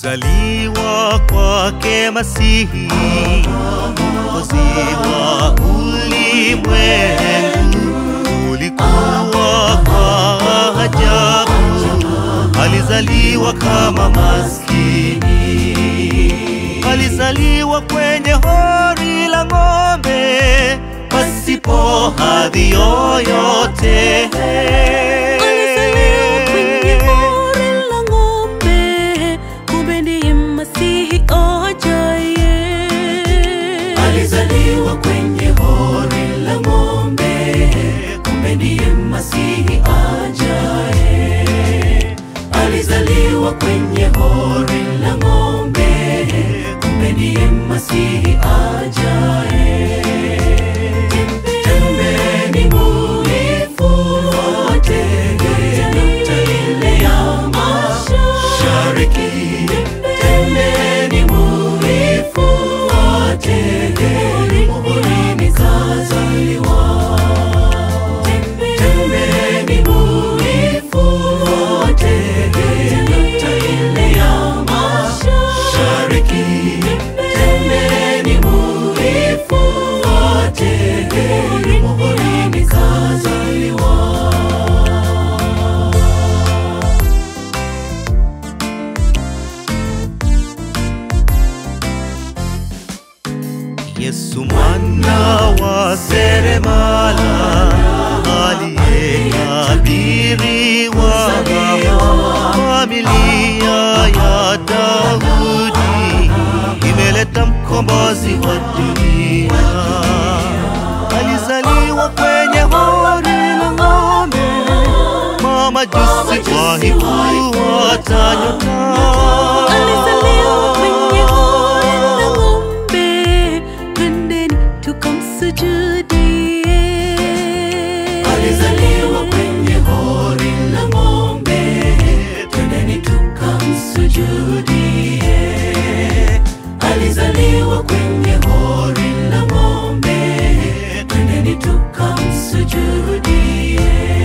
Kuzaliwa kwake Masihi, mwokozi wa ulimwengu, ulikuwa kwa ajabu. Alizaliwa kama maskini, alizaliwa kwenye hori la ng'ombe, pasipo hadhi yoyote. Alizaliwa kwenye hori la ng'ombe, kumbe ndiye Masihi ajaye. Alizaliwa kwenye hori la ng'ombe, kumbe ndiye Masihi ajaye. Alizaliwa kwenye hori la ng'ombe, kumbe ndiye Masihi ajaye. Tembeni muifuate nukta ile ya mashariki. Tembeni muifuate muhurini kazaliwa. Tembeni muifuate nukta ile ya mashariki. Tembeni muifuate muhurini kazaliwa. Yesu mwana wa seremala aliyetabiriwa familia ya Daudi imeleta mkombozi wa dunia. Alizaliwa kwenye hori la ng'ombe, mamajusi wahifuata nyota. Alizaliwa kwenye hori la ng'ombe, twendeni tukamsujudie. Alizaliwa kwenye hori la ng'ombe, twendeni tukamsujudie. Alizaliwa kwenye hori la ng'ombe, twendeni tukamsujudie.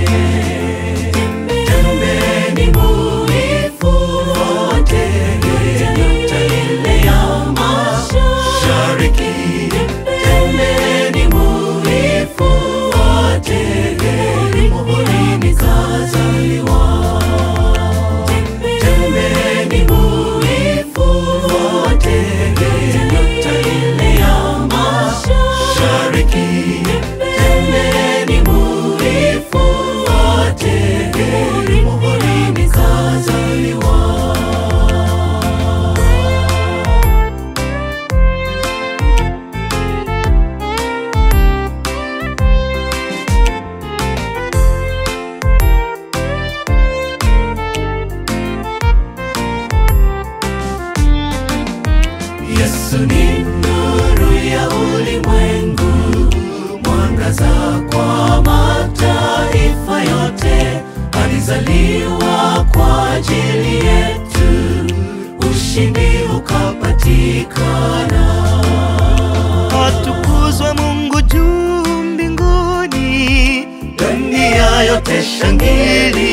Tembeni muifuate nukta ile ya mashariki. Tembeni muifuate muhurini kazaliwa. Tembeni muifuate nukta ile ya mashariki. Tembeni muifuate muhurini kazaliwa. Yesu ni nuru ya ulimwengu, mwangaza kwa mataifa yote. Alizaliwa kwa ajili yetu, ushindi ukapatikana. Atukuzwe Mungu juu mbinguni, dunia yote shangilia.